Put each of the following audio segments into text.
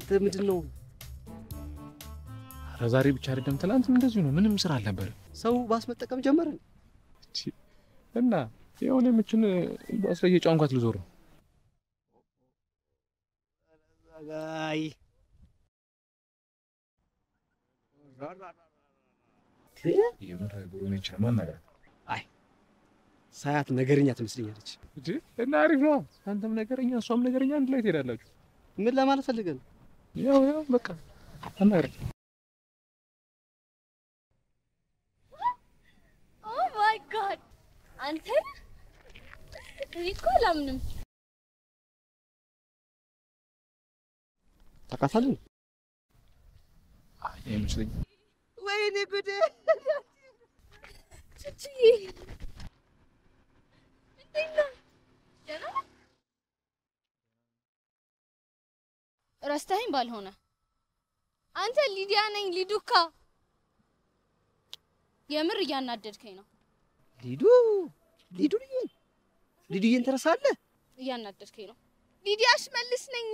አንተ ምንድን ነው ኧረ ዛሬ ብቻ አይደለም ትናንትም እንደዚሁ ነው። ምንም ስራ አልነበረም ሰው ባስ መጠቀም ጀመርን? እና የሆነ የምችን ባስ ላይ እየጫንኳት ልዞር ነው። አይ የምር ጉሩኔች ማናገር ሳያት ነገርኛ ትመስለኛለች። እንጂ እና አሪፍ ነው። አንተም ነገረኛ እሷም ነገረኛ አንድ ላይ ትሄዳላችሁ። ምን ለማለት ፈልገህ ነው? ያው ያው በቃ አናግረኝ። ኦ ማይ ጋድ አንተ እኔ እኮ አላምንም። ታውቃታለህ? አይ አይመስለኝም። ወይኔ ጉዴ! ቹቹዬ እንዴት ነህ? ደህና ነህ? ረስተኸኝ ባልሆነ አንተ ሊዲያ ነኝ ሊዱካ። የምር እያናደድከኝ ነው፣ ሊዱ ሊዱ ልዩ ሊዱዬን ትረሳለህ? እያናደድከኝ ነው። ሊዲያ ሽመልስ ነኝ።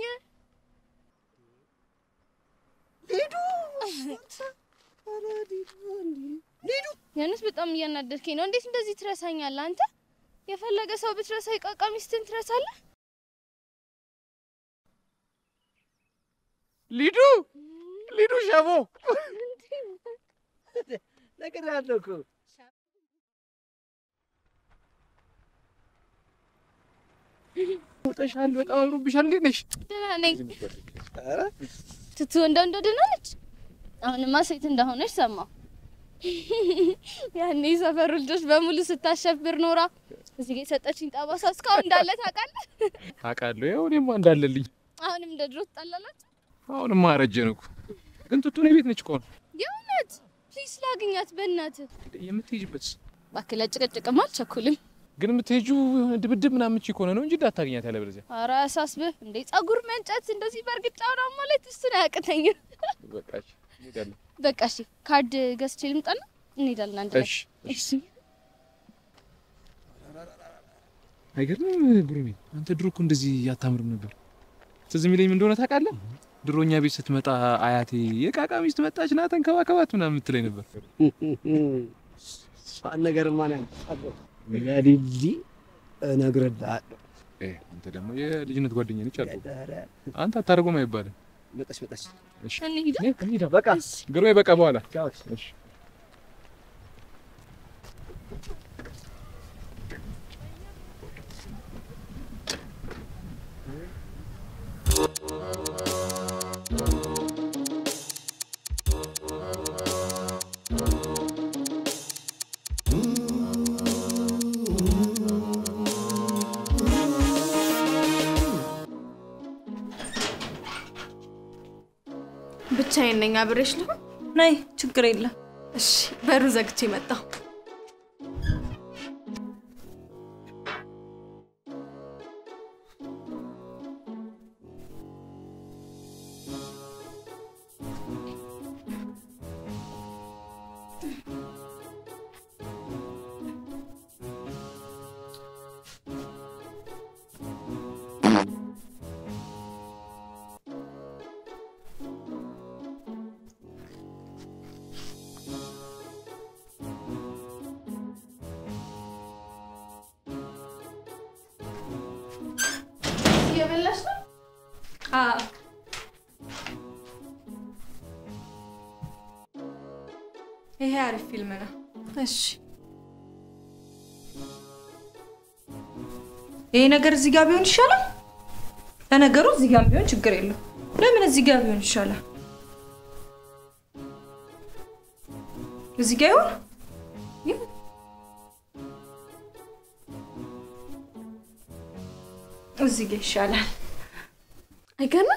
ሊዱ ኧረ ሊዱ እንዴ! ሊዱ የእውነት በጣም እያናደድከኝ ነው። እንዴት እንደዚህ ትረሳኛለህ አንተ? የፈለገ ሰው ብትረሳ የቃቃ ሚስትን ትረሳለህ? ሊዱ ሊዱ ሸቦ ነግሬሃለሁ እኮ ወጣሻል። በጣም አምሮብሻል። እንዴት ነሽ? ደህና ነኝ። ኧረ ትቱ እንደው እንደው ደህና ነች። አሁንማ ሴት እንደሆነች ሰማሁ። ያኔ የሰፈሩ ልጆች በሙሉ ስታሸብር ኖራ እዚህ ጋር የሰጠችኝ ጠባሳ እስካሁን እንዳለ ታውቃለህ። አውቃለሁ። ያው እኔማ እንዳለልኝ አሁንም እንደ ድሮ ትጣላላችሁ። አሁንማ አረጀን እኮ። ግን ቱቱ እኔ ቤት ነች እኮ ነው የእውነት ፕሊስ ላግኛት በእናትህ። የምትሄጂበት። እባክህ ለጭቅጭቅማ አልቸኩልም። ግን የምትሄጂው የሆነ ድብድብ ምናምን እቺ ከሆነ ነው እንጂ እንዳታገኛት ያለበለዚያ ኧረ አያሳስብህ እንዴ ጸጉር መንጨት እንደዚህ በእርግጫው ነው ማለት እሱን አያቅተኝም። በቃ እሺ፣ እንሄዳለን። በቃ እሺ ካርድ ገዝቼ ልምጣና እንሄዳለን አንድ ላይ። እሺ እሺ አይገርምም ጉሩሜ? አንተ ድሮ እኮ እንደዚህ አታምርም ነበር። ትዝ የሚለኝ ምን እንደሆነ ታውቃለህ? ድሮ እኛ ቤት ስትመጣ አያቴ የቃቃ ሚስት መጣች ና ተንከባከባት ምናምን የምትለኝ ነበር። እሷን ነገር ማን ያውቃል? ለሊሊ እነግርልሃለሁ። እ አንተ ደግሞ የልጅነት ጓደኛ ነች አልኩህ። ኧረ አንተ አታደርጎም አይባልም። መጣች መጣች። እሺ እንሂድ። እንሂዳ። በቃ ግሩሜ በቃ በኋላ ቻው። እሺ ብቻዬን ነኝ። አብሬሽ ልሁን? ነይ፣ ችግር የለም። እሺ፣ በሩ ዘግቼ መጣሁ። እየበላሽ ነው? አዎ ይሄ አሪፍ ፊልም ነው። እሺ። ይሄ ነገር እዚህ ጋር ቢሆን ይሻላል። ለነገሩ እዚህ ጋር ቢሆን ችግር የለው። ለምን እዚህ ጋር ቢሆን ይሻላል? እዚህ ጋር ይሆን? ይሁን። እዚህ ጋር ይሻላል። አይገርምም?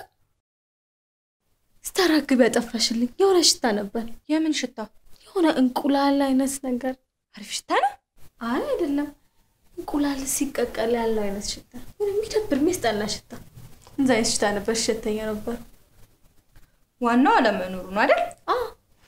ስታራግቢ ያጠፋሽልኝ የሆነ ሽታ ነበር። የምን ሽታ? የሆነ እንቁላል አይነት ነገር። አሪፍ ሽታ ነው። አይ አይደለም፣ እንቁላል ሲቀቀል ያለው አይነት ሽታ፣ የሆነ የሚደብር የሚያስጠላ ሽታ። እንዛ አይነት ሽታ ነበር፣ ሽተኛ ነበር። ዋናው አለመኖሩ ነው አይደል? አዎ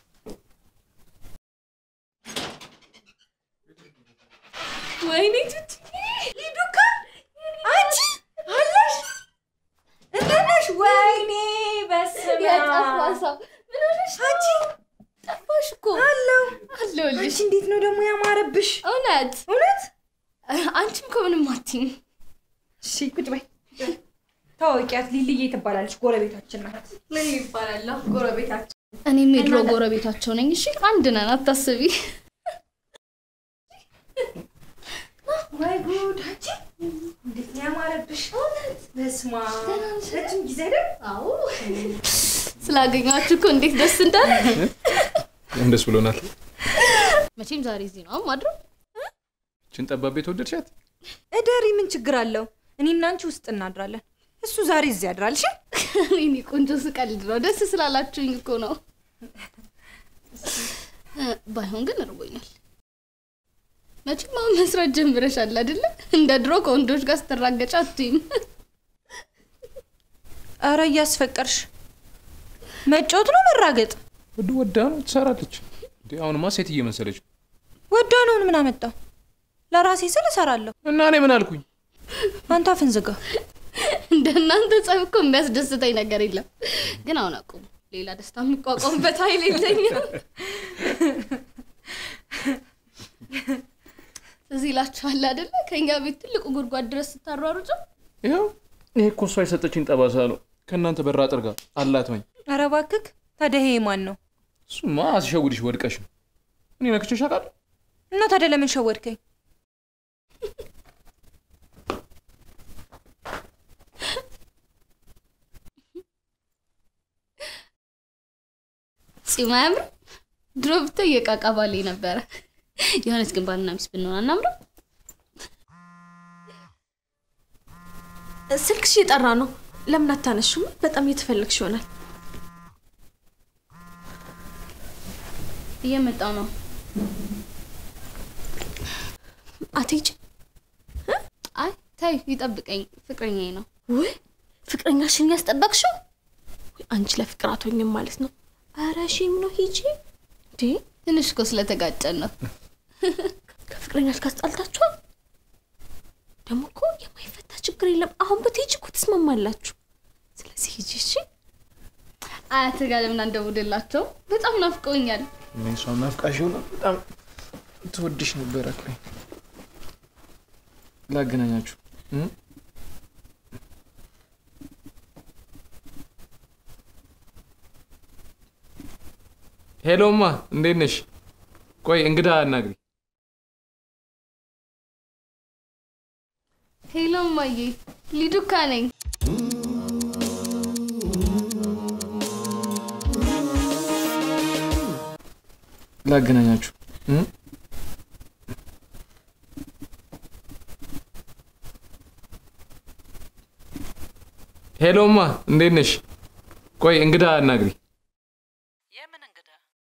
ወይኔ ቱቲ ሊዱካ አንቺ አለሽ? እንዴት ነሽ? ወይኔ በስመ አለው አለሁልሽ። አንቺ እንዴት ነው ደግሞ ያማረብሽ? እውነት እውነት? አንቺም እኮ ምንም አትይም። እሺ ቁጭ በይ። ታወቂያት ሊልዬ ትባላለች፣ ጎረቤታችን ናት። ምን ይባላል? ጎረቤታቸው። እኔም የድሮ ጎረቤታቸው ነኝ። እሺ አንድ ነን፣ አታስቢ። ወይ ጉድ! አንቺ እንዴት ነው ያማረብሽ? እውነት? በስመ አብ ረጅም ጊዜ አይደል? አዎ ስላገኘኋችሁ እኮ እንዴት ደስ እንዳለ። ደስ ብሎናል። መቼም ዛሬ እዚህ ነው ማድረው። ችን ጠባብ ቤት ወደድሻት? እደሪ፣ ምን ችግር አለው? እኔና አንቺ ውስጥ እናድራለን። እሱ ዛሬ እዚህ ያድራል። እሺ እኔ ቆንጆ ስቀልድ ነው፣ ደስ ስላላችሁኝ እኮ ነው። ባይሆን ግን እርቦኛል። መቼም አሁን መስራት ጀምረሻል አይደለ? እንደ ድሮ ከወንዶች ጋር ስትራገጫ አትይም። አረ እያስፈቀርሽ መጫወት ነው መራገጥ? ወድ ወዳ ነው ትሰራለች። እንዴ አሁንማ ሴት እየመሰለች ነው። ወዷ ነውን? ምን አመጣው? ለራሴ ስል እሰራለሁ። እና እኔ ምን አልኩኝ? አንተ አፍን ዝጋ። እንደ እናንተ ጸብ እኮ የሚያስደስተኝ ነገር የለም። ግን አሁን አቁሙ። ሌላ ደስታ የሚቋቋምበት ኃይል የለኝም። እዚህ ይላችኋል አይደለ? ከእኛ ቤት ትልቁ ጉድጓድ ድረስ ስታሯሩጭ ይኸው ይሄ እኮ እሷ የሰጠችኝ ጠባሳ ነው። ከእናንተ በር አጥር ጋር አላትመኝ። አረ እባክህ ታዲያ ይሄ ማን ነው? እሱማ አስሸውድሽ ወድቀሽ ነው። እኔ ነክቼሽ አውቃለሁ? እና ታዲያ ለምን ሸወድከኝ? ጺም አያምርም? ድሮ ብታይ የቃቃ ባሌ ነበረ። የሆነች ግን ባልና ሚስት ብንሆን አናምርም? ስልክሽ እየጠራ ነው። ለምን አታነሹም? በጣም እየተፈለግሽ ይሆናል። እየመጣው ነው። አትሄጂ። አይ ታይ ይጠብቀኝ፣ ፍቅረኛዬ ነው። ውይ ፍቅረኛሽን ያስጠበቅሽው? ውይ፣ አንቺ ለፍቅር አትሆኝም ማለት ነው። ኧረ ሼም ነው። ሂጂ እንዴ! ትንሽ እኮ ስለተጋጨን ነው። ከፍቅረኛሽ ጋር ተጣልታችኋል? ደግሞ እኮ የማይፈታ ችግር የለም። አሁን ብትሄጂ እኮ ትስማማላችሁ። ስለዚህ ሂጂ እሺ። አያት ጋር ለምን አንደውልላቸው? በጣም ናፍቀውኛል። እኔ እሷም ናፍቃሽ ሆነ በጣም ትወድሽ ነበረ። ቆይ ላገናኛችሁ እ? ሄሎማ እንዴት ነሽ? ቆይ እንግዳ አናግሪ። ሄሎ እማዬ፣ ሊዱካ ነኝ። ላገናኛችሁ እ? ሄሎማ እንዴት ነሽ? ቆይ እንግዳ አናግሪ። የምን እንግዳ?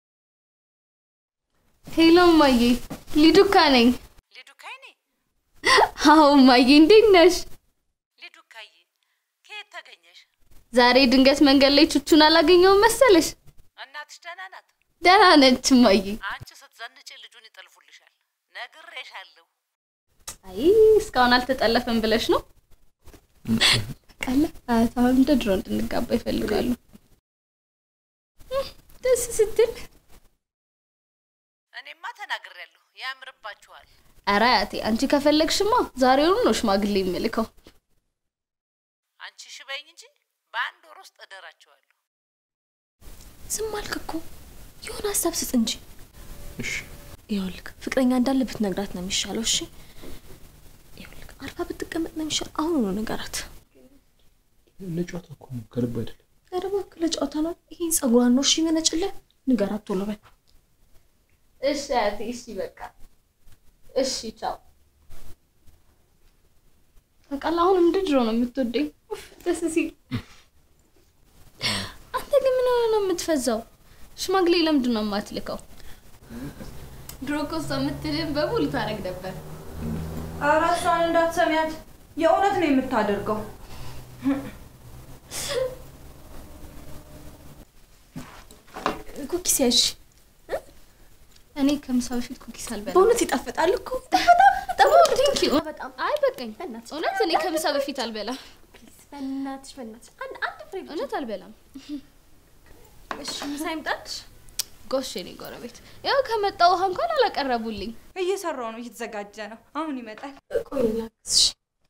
ሄሎ እማዬ፣ ሊዱካ ነኝ። ሊዱካይኔ አዎ እማዬ፣ እንዴት ነሽ? ሊዱካዬ፣ ከየት ተገኘሽ? ዛሬ ድንገት መንገድ ላይ ቹቹን አላገኘውም መሰለሽ? እናትሽ ደህና ናት? ደህና ነች እማዬ። አንቺ ስትዘንጪ ልጁን ይጠልፉልሻል። ነግሬሻለሁ። አይ እስካሁን አልተጠለፈም ብለሽ ነው? ቃለ አያት አሁን እንደ ድሮ እንድንጋባ ይፈልጋሉ። እህ፣ ደስ ስትል እኔማ ተናግሬያለሁ። ያምርባችኋል። ኧረ አያቴ አንቺ ከፈለግሽማ ዛሬውኑ ነው ሽማግሌ የምልከው። አንቺ ሽበኝ እንጂ በአንድ ወር ውስጥ እደራችኋለሁ። ዝም አልክ እኮ የሆነ ሀሳብ ስጥ እንጂ። እሺ ይኸውልህ ፍቅረኛ እንዳለ ብትነግራት ነው የሚሻለው። እሺ ይኸውልህ አርፋ ብትቀመጥ ነው የሚሻለው። አሁኑኑ ንገራት። ለጨዋታ እኮ ነው ከልብ አይደለም። ኧረ እባክህ ለጨዋታ ነው። ይሄን ጸጉሯን ነው እሺ የሚመነጭልህ። ንገራት ቶሎ በል። እሺ አያቴ፣ እሺ በቃ እሺ፣ ቻው። በቃል አሁን እንደ ድሮ ነው የምትወደኝ። ኡፍ፣ ደስ ሲል። አንተ ግን ምን ሆነህ ነው የምትፈዛው? ሽማግሌ ለምንድን ነው የማትልከው? ድሮ እኮ እሷ የምትልህን በሙሉ ታረግ ነበር። ኧረ እሷን እንዳትሰሚያት፣ የእውነት ነው የምታደርገው። ኩኪስ ያዥ። እኔ ከምሳ በፊት ኩኪስ አልበላም። በእውነት ይጣፍጣል እኮ በጣም ቴንክ ዩ። በጣም አይ በቃኝ፣ በእናትሽ እውነት እኔ ከምሳ በፊት አልበላም። በእናትሽ በእናትሽ አንድ አንድ ፍሬ ብቻ። እውነት አልበላም። እሺ ምሳ ይምጣልሽ። ጎሽ የኔ ጎረቤት፣ ያው ከመጣ ውሃ እንኳን አላቀረቡልኝ። እየሰራው ነው፣ እየተዘጋጀ ነው። አሁን ይመጣል። ቆይ ላግዝሽ።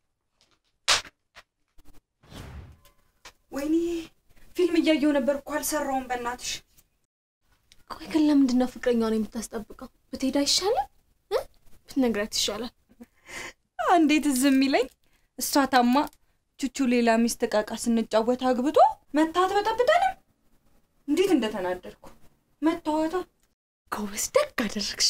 ወይኔ ፊልም እያየው ነበር እኮ አልሰራውም። በእናትሽ ቆይ ግን ለምንድን ነው ፍቅረኛውን የምታስጠብቀው? ብትሄድ አይሻልም? እ? ብትነግራት ይሻላል። እንዴት ዝም ይለኝ? እሷ ታማ ቹቹ ሌላ ሚስት እቃቃ ስንጫወት አግብቶ መታት በጠብጠንም እንዴት እንደተናደድኩ መታወታ ጎበዝ፣ ደግ አደረግሽ።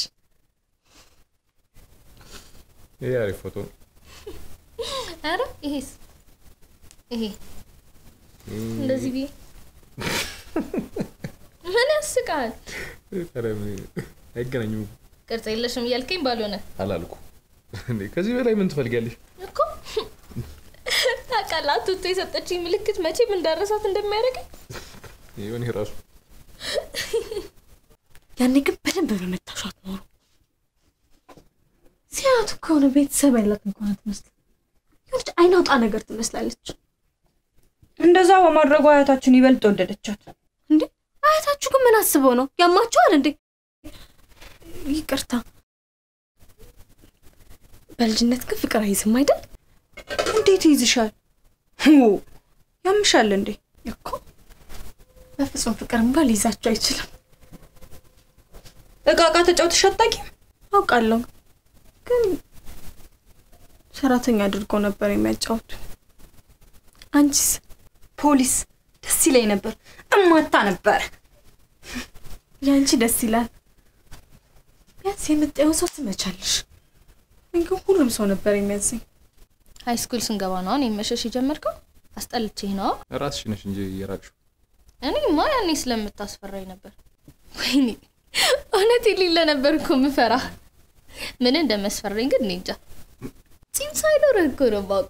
ይሄ አሪፍ ፎቶ ነው። አረ ይሄስ ይሄ እንደዚህ ብዬ ምን ያስቃል? ኧረ ምን- አይገናኙም እኮ። ቅርጽ የለሽም እያልከኝ ባልሆነ አላልኩ እንዴ? ከዚህ በላይ ምን ትፈልጊያለሽ? እኮ ታውቃለህ፣ አቱቶ የሰጠችኝ ምልክት መቼም እንዳረሳት እንደሚያደርገኝ ይሁን ራሱ ያኔ ግን በደንብ በመታሻት ኖሮ ሲያቱ ከሆነ ቤተሰብ ያላት እንኳን አትመስልም። የሆነች አይናውጣ ነገር ትመስላለች። እንደዛ በማድረጉ አያታችን ይበልጥ ወደደቻት። እንዴ አያታችሁ ግን ምን አስበው ነው? ያማቸዋል እንዴ? ይቅርታ፣ በልጅነት ግን ፍቅር አይዝም አይደል? እንዴት ይይዝሻል? ው ያምሻል እንዴ? እኮ በፍጹም ፍቅር እንኳን ሊይዛቸው አይችልም። እቃ እቃ ተጫውተሽ አታውቂም? አውቃለሁ፣ ግን ሰራተኛ አድርጎ ነበር የሚያጫውቱ። አንቺስ? ፖሊስ ደስ ይለኝ ነበር፣ እማታ ነበር። የአንቺ ደስ ይላል። ቢያንስ የምታየውን ሰው ትመቻለሽ። እኔ ግን ሁሉም ሰው ነበር የሚያዘኝ። ሀይ ስኩል ስንገባ ነው አሁን የመሸሽ የጀመርከው? አስጠልቼህ ነው? ራስሽ ነሽ እንጂ የራቅሽው። እኔማ ያኔ ስለምታስፈራኝ ነበር። ወይኔ እውነት የሌለ ነበር እኮ ምፈራ። ምን እንደመስፈራኝ ግን እኔ እንጃ። ጺም ሳይኖርህ እኮ ነው ማውቅ።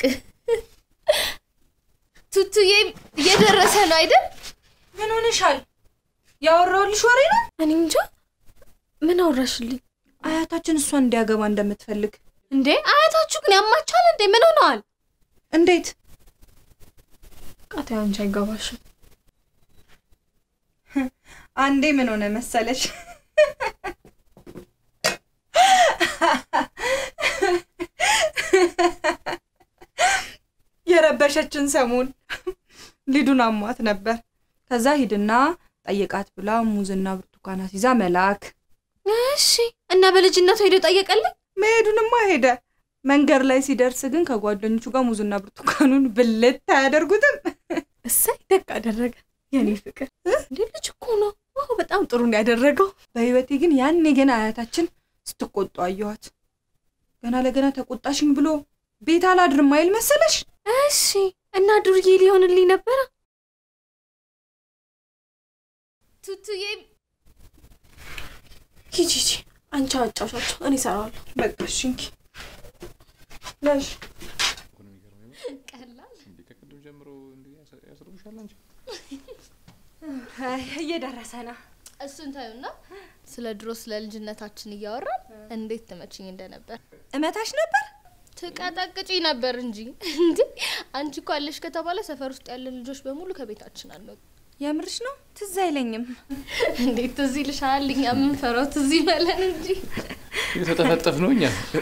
ቱቱዬ እየደረሰ ነው አይደል? ምን ሆነሻል? ያወራሁልሽ ወሬ ነው። እኔ እንጃ ምን አወራሽልኝ አያታችን እሷን እንዲያገባ እንደምትፈልግ። እንዴ? አያታችሁ ግን ያማችኋል እንዴ? ምን ሆነዋል? እንዴት? ቃታ አንቺ አይገባሽም። አንዴ ምን ሆነ መሰለሽ? የረበሸችን ሰሞን ሊዱን አሟት ነበር። ከዛ ሂድና ጠይቃት ብላ ሙዝና ብርቱካናት ይዛ መላክ። እሺ እና በልጅነቱ ሄዶ ጠየቀልኝ። መሄዱንማ ሄደ። መንገድ ላይ ሲደርስ ግን ከጓደኞቹ ጋር ሙዝና ብርቱካኑን ብልት አያደርጉትም። እሰይ ደግ አደረገ የኔ ፍቅር። እንዴ ልጅ እኮ ነው። አዎ በጣም ጥሩ ነው ያደረገው። በህይወቴ ግን ያኔ ገና አያታችን ስትቆጡ አየኋት። ገና ለገና ተቆጣሽኝ ብሎ ቤት አላድርም አይል መሰለሽ? እሺ እና ዱርዬ ሊሆንልኝ ነበረ። ቱቱዬ ሂጂ ሂጂ፣ አንቺ አጫውሻቸው፣ እኔ እሰራዋለሁ። በቃ እሺ እንኪ ለሽ ቀላል እንዴ ከቅድም ጀምሮ እንዴ ያስ- ያስርቡሻል አንቺ። እየደረሰ ነው። እሱን ታዩና ስለ ድሮ ስለ ልጅነታችን እያወራን እንዴት ትመችኝ እንደነበር እመታሽ ነበር። ትቀጠቅጪ ነበር እንጂ እንዴ አንቺ እኮ አለሽ ከተባለ ሰፈር ውስጥ ያለን ልጆች በሙሉ ከቤታችን አልወጡ የምርሽ ነው? ትዝ አይለኝም። እንዴት ትዝ ይልሻል? እኛ የምንፈራው ትዝ ይበለን እንጂ የተጠፈጠፍ ነው እኛ።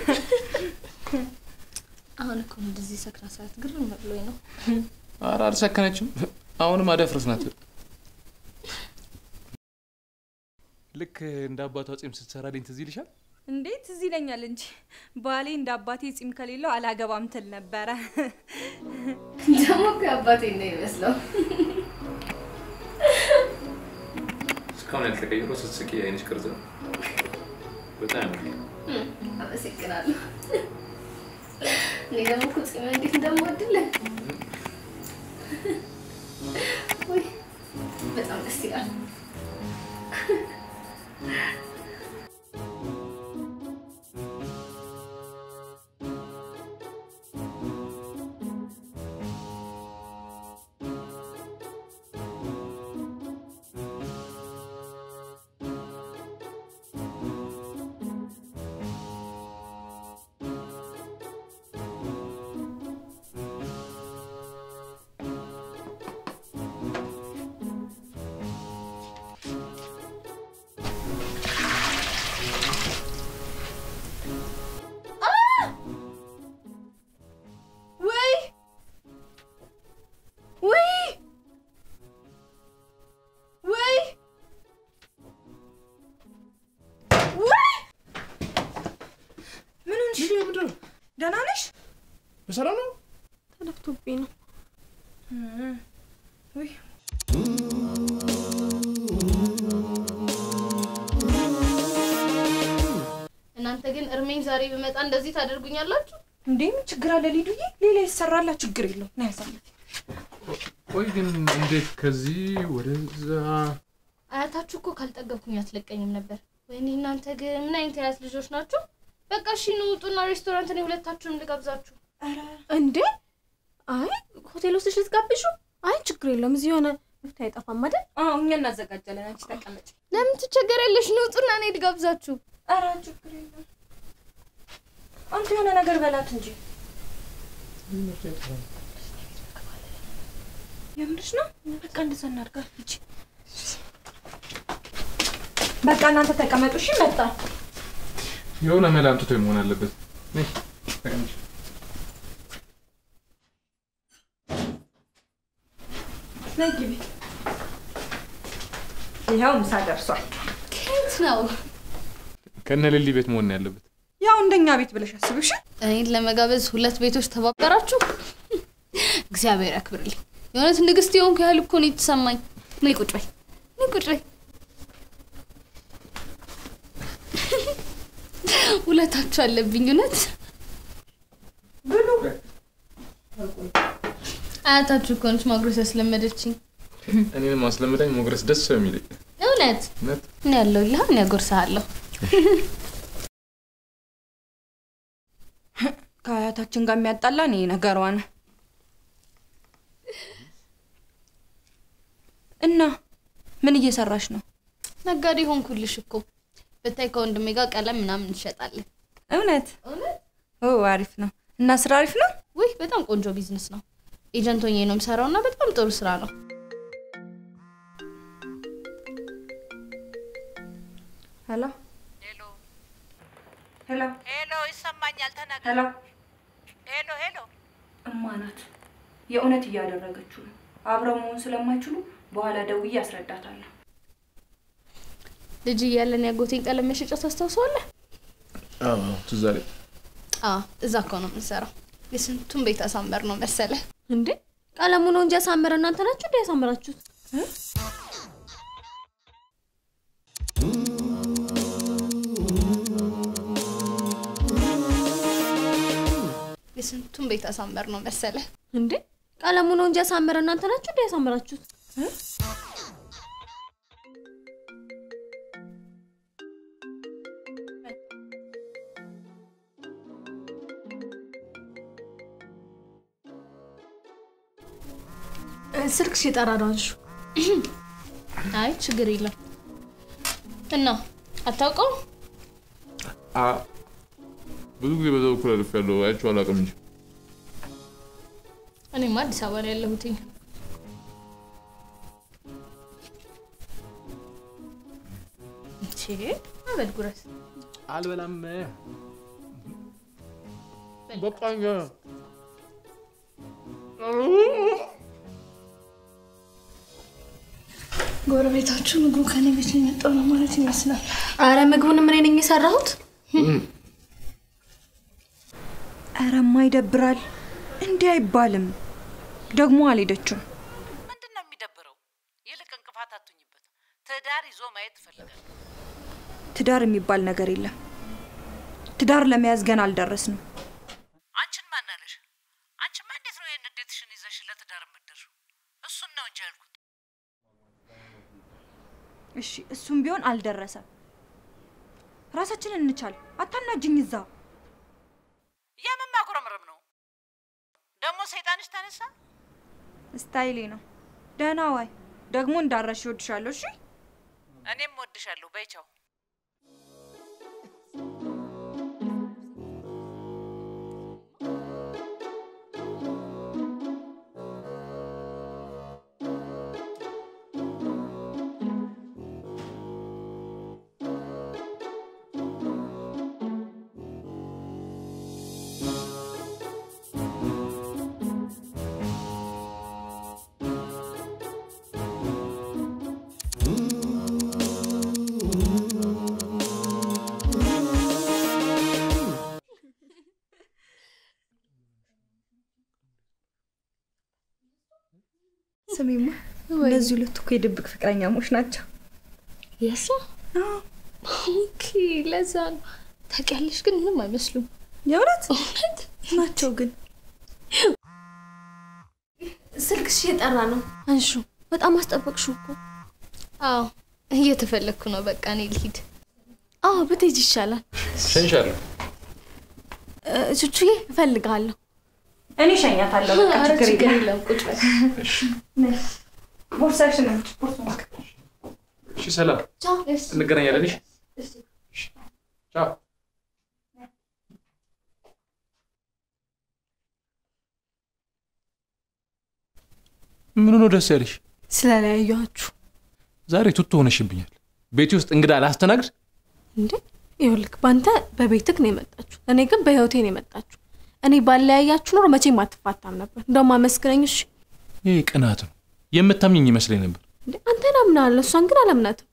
አሁን እኮ እንደዚህ ሰክራ ሰዓት ግርም ብሎኝ ነው። ኧረ አልሰከነችም። አሁንም አደፍርስ ናት። ልክ እንደ አባቷ ጺም ስትሰራልኝ ትዝ ይልሻል? እንዴት ትዝ ይለኛል እንጂ ባሌ እንደ አባቴ ጺም ከሌለው አላገባም ትል ነበረ። ደግሞ እኮ አባቴ ነው ይመስለው። እስካሁን ያልተቀየረ ስትስቂ የአይንሽ ቅርጽ ነው። በጣም ያምራል። አመሰግናለሁ። እኔ ደግሞ እኮ ጺም እንዴት እንደምወድልህ ወይ በጣም ደስ ይላል። ደህና ነሽ? በሰላም ነው? ተደፍቶብኝ ነው። ውይ እናንተ ግን እርሜኝ ዛሬ ብመጣ እንደዚህ ታደርጉኛላችሁ? እንዴ ምን ችግር አለ ሊዱዬ? ሌላ ይሰራላ ችግር የለው ና ያሳለት ቆይ ግን እንዴት ከዚህ ወደዛ? አያታችሁ እኮ ካልጠገብኩኝ አትለቀኝም ነበር። ወይኔ እናንተ ግን ምን አይነት አያት ልጆች ናችሁ? በቃ እሺ ኑ ውጡና ሬስቶራንት እኔ ሁለታችሁንም ልጋብዛችሁ። እንዴ አይ ሆቴል ውስጥ ልትጋብዡ? አይ ችግር የለውም እዚህ የሆነ መፍትሄ አይጠፋም አይደል? አዎ እኛ እናዘጋጃለን። አንቺ ተቀመጭ። ለምን ትቸገሪያለሽ? ኑ ውጡና እኔ ልጋብዛችሁ። ኧረ ችግር የለም። አንተ የሆነ ነገር በላት እንጂ የምርሽ ነው? በቃ እንደዛ እናድርጋ። ሂጂ በቃ እናንተ ተቀመጡ። እሺ መጣ የሆነ መላ አምጥቶ መሆን አለበት። ነይ ተቀመጭ። ነይ ግቢ። ይኸው ምሳ ደርሷል። ከየት ነው? ከነ ሌሊ ቤት መሆን ነው ያለበት። ያው እንደኛ ቤት ብለሽ አስብሽ። እኔን ለመጋበዝ ሁለት ቤቶች ተባበራችሁ። እግዚአብሔር ያክብርልኝ። የእውነት ንግስት የሆንኩ ያህል እኮ ነው የተሰማኝ። ነይ ቁጭ በይ፣ ነይ ቁጭ በይ። ውለታችሁ አለብኝ እውነት። አያታችሁ እኮ ነች ማጉረስ ያስለመደችኝ። እኔን ማስለመዳኝ ሞግረስ ደስ የሚለኝ እውነት እውነት እኔ ያለሁልህ፣ እኔ ያጎርስሃለሁ። ከአያታችን ጋር የሚያጣላን ይሄ ነገሯ ነው። እና ምን እየሰራሽ ነው? ነጋዴ ሆንኩልሽ እኮ ብታይ፣ ከወንድሜ ጋር ቀለም ምናምን እንሸጣለን። እውነት እውነት ኦ አሪፍ ነው። እና ስራ አሪፍ ነው። ውይ በጣም ቆንጆ ቢዝነስ ነው። ኤጀንት ሆኜ ነው የምሰራው እና በጣም ጥሩ ስራ ነው። ሄሎ ሄሎ ሄሎ ሄሎ፣ ይሰማኛል። ተናገር። ሄሎ ሄሎ ሄሎ። እማ ናት። የእውነት እያደረገችው ነው። አብረው መሆን ስለማይችሉ በኋላ ደውዬ አስረዳታለሁ። ልጅ እያለን ያጎቴን ቀለም መሸጫ ታስታውሰዋለህ? አዎ ትዝ አለኝ። አዎ እዛ እኮ ነው የምንሰራው። የስንቱን ቤት አሳመር ነው መሰለ። እንዴ ቀለሙ ነው እንጂ ያሳመረ እናንተ ናችሁ እንዴ ያሳመራችሁት? የስንቱን ቤት አሳመር ነው መሰለ። እንዴ ቀለሙ ነው እንጂ ያሳመረ እናንተ ናችሁ እንዴ ያሳመራችሁት? ስልክሽ የጠራ ነው አንሺው። አይ ችግር የለም። እና አታውቀው አ ብዙ ጊዜ በዛ በኩል አልፍ ያለው አይቼው አላውቅም እንጂ እኔማ አዲስ አበባ ነው ያለሁትኝ። እቺ አበድ ጉረስ አልበላም። በቃኝ። ጎረቤታችሁ ምግቡ ከኔ ቤት ነው የመጣው ነው ማለት ይመስላል። አረ ምግቡን እኔ ነኝ የሰራሁት። ኧረማ ይደብራል። እንዲህ አይባልም። ደግሞ አልሄደችም። ምንድን ነው የሚደብረው? ይልቅ እንቅፋት አቱኝበት። ትዳር ይዞ ማየት ትፈልጋል። ትዳር የሚባል ነገር የለም። ትዳር ለመያዝ ገና አልደረስንም። አንቺን ማናለሽ? አንቺማ እንዴት ነው ይህን እንዴትሽን ይዘሽ ለትዳር የምትደርሺው? እሱን ነው እንጂ ያልኩት። እሺ እሱም ቢሆን አልደረሰም። ራሳችንን እንቻል። አታናጅኝ እዛ የምን ማጉረምረም ነው ደግሞ? ሰይጣንሽ ተነሳ። ስታይሌ ነው። ደህና ዋይ። ደግሞ እንዳረሽ ይወድሻለሁ። እሺ እኔም ወድሻለሁ። በይቻው እ ስሚማ እነዚህ ሁለቱ እኮ የድብቅ ፍቅረኛሞች ናቸው። የሷ ኦኬ፣ ለዛ ነው ታውቂያለሽ። ግን ምንም አይመስሉም። የእውነት ናቸው ግን ስልክሽ እየጠራ ነው። አንሹ። በጣም አስጠበቅሽው እኮ። አዎ እየተፈለግኩ ነው። በቃ እኔ ልሂድ። አዎ ብትሄጂ ይሻላል። ሸንሻለሁ። እ፣ ቹቹዬ እፈልግሃለሁ። እኔ ሸኛታለሁ። በቃ ኧረ ችግር ችግር የለም። የለም። ቁጭ በል። ቦርሳሽን አምጪ፣ ቦርሳ እሺ፣ ሰላም፣ ቻው። እንገናኛለን። እሺ፣ ቻው። ምኑ ነው ደስ ያለሽ? ስለለያየኋችሁ ዛሬ ቱቱ ሆነሽብኛል። ቤቴ ውስጥ እንግዳ ላስተናግድ። እንዴ? ይኸውልህ በአንተ በቤትክ ነው የመጣችሁ፣ እኔ ግን በህይወቴ ነው የመጣችሁ። እኔ ባለያያችሁ ኖሮ መቼም አትፋታም ነበር። እንደውም አመስግነኝ። እሺ ይህ ቅናት ነው። የምታምኝኝ ይመስለኝ ነበር። እንዴ አንተን አምናለሁ፣ እሷን ግን አላምናትም።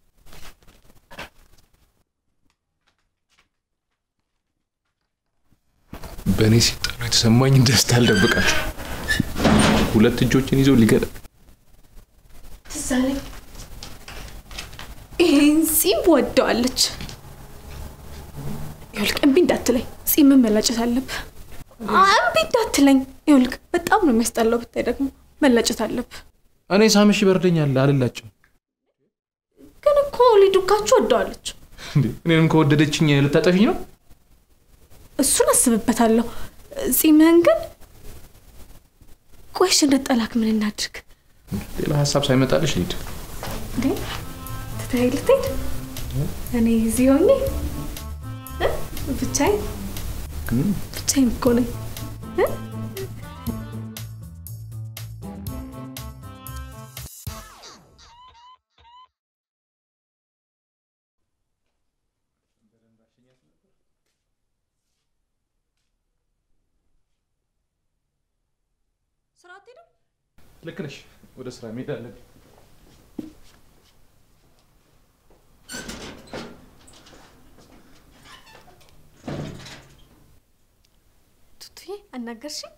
በእኔ ሲጣሉ የተሰማኝ ደስታ አልደብቃቸው። ሁለት እጆችን ይዘው ሊገዳ ትዝ አለኝ። ይሄን ጺም ወደዋለች። ይኸውልህ እምቢ እንዳትለኝ፣ ጺምን መላጨት አለብህ። እምቢ እንዳትለኝ። ይኸውልህ በጣም ነው የሚያስጠላው። ብታይ ደግሞ መላጨት አለብህ። እኔ ሳምሽ ይበርደኛል አልላቸው። ግን እኮ ሊዱካችሁ ወደዋለች። እንዴ እኔንም ከወደደችኝ ልታጠፊኝ ነው? እሱን አስብበታለሁ። ጺምህን ግን ቆይሽ እንድጠላክ ምን እናድርግ? ሌላ ሀሳብ ሳይመጣልሽ ልሂድ። እንዴ ትተኸኝ ልትሄድ? እኔ እዚህ ሆኜ እ? ብቻዬን ብቻዬን እኮ ነኝ። እ? ስራ አትሄድም? ልክ ነሽ። ወደ ስራ መሄድ አለብኝ። ቱቱዬ አናገርሽኝ?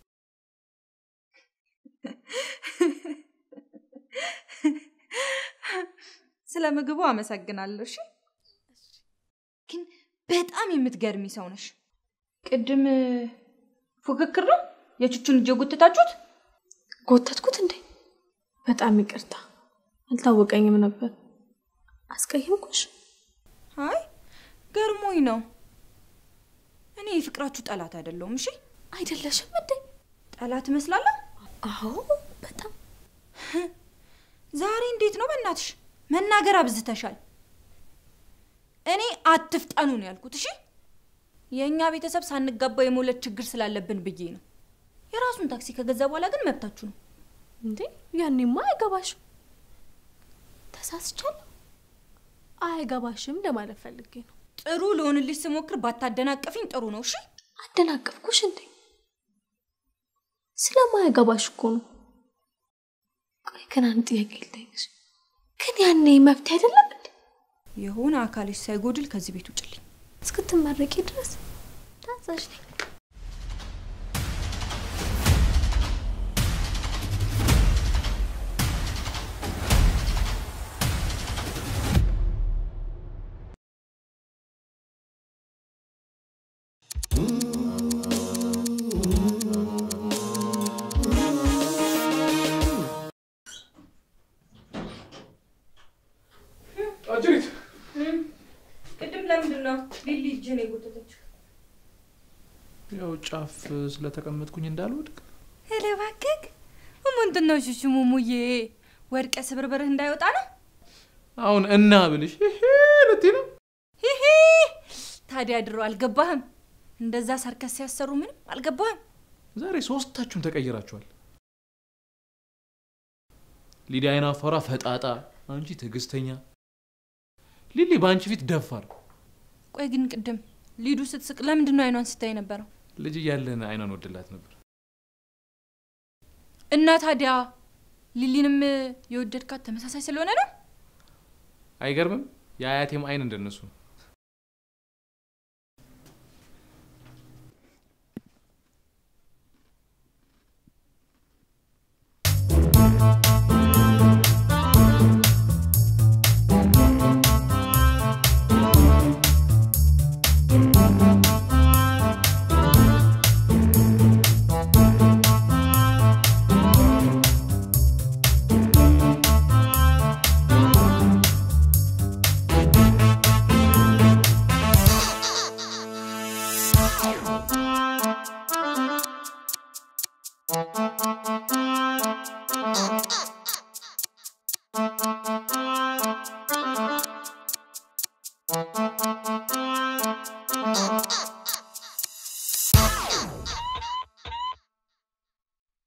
ስለ ምግቡ አመሰግናለሁ። እሺ፣ ግን በጣም የምትገርሚ ሰው ነሽ። ቅድም ፉክክር ነው የቹቹን እጅ ጎትታችሁት? ጎተትኩት እንዴ? በጣም ይቅርታ፣ አልታወቀኝም ነበር። አስቀየምኩሽ? አይ ገርሞኝ ነው። እኔ የፍቅራችሁ ጠላት አይደለሁም። እሺ፣ አይደለሽም እንዴ? ጠላት እመስላለሁ? አዎ፣ በጣም ዛሬ እንዴት ነው? በእናትሽ መናገር አብዝተሻል። እኔ አትፍጠኑ ነው ያልኩት። እሺ የእኛ ቤተሰብ ሳንጋባ የመውለድ ችግር ስላለብን ብዬ ነው። የራሱን ታክሲ ከገዛ በኋላ ግን መብታችሁ ነው። እንዴ ያኔማ አይገባሽም። ተሳስቻለሁ። አይገባሽም ለማለት ፈልጌ ነው። ጥሩ ልሆንልሽ ስሞክር ባታደናቀፊኝ ጥሩ ነው። እሺ አደናቀፍኩሽ እንዴ? ስለማይገባሽ እኮ ነው። ቆይ ግን አንድ ጥያቄ ልጠይቅሽ። ግን ያኔ መብት አይደለም እንዴ? የሆነ አካልሽ ሳይጎድል ከዚህ ቤት ውጭልኝ። እስክትመረቂ ድረስ ታዛዥ ነኝ። አጅሪት ቅድም ለምንድን ነው ሊሊ እጅን የጎተተችው? ያው ጫፍ ስለተቀመጥኩኝ እንዳልወድቅ ኧረ እባክህ ምንድን ነው ሽሹ ሙሙዬ፣ ወድቀ ስብርብርህ እንዳይወጣ ነው። አሁን እና ብልሽ ይሄ ልትይ ነው? ሂሂ ታዲያ ድሮ አልገባህም? እንደዛ ሰርከስ ሲያሰሩ ምንም አልገባህም? ዛሬ ሶስታችሁም ተቀይራችኋል። ሊዲያ አይን አፋሯ ፈጣጣ፣ አንቺ ትዕግስተኛ፣ ሊሊ በአንቺ ፊት ደፋር። ቆይ ግን ቅድም ሊዱ ስትስቅ ለምንድን ነው አይኗን ስታይ ነበረው? ልጅ እያለን አይኗን ወድላት ነበር። እና ታዲያ ሊሊንም የወደድካት ተመሳሳይ ስለሆነ ነው? አይገርምም? የአያቴም አይን እንደነሱ ነው። ቱቱዬ Thank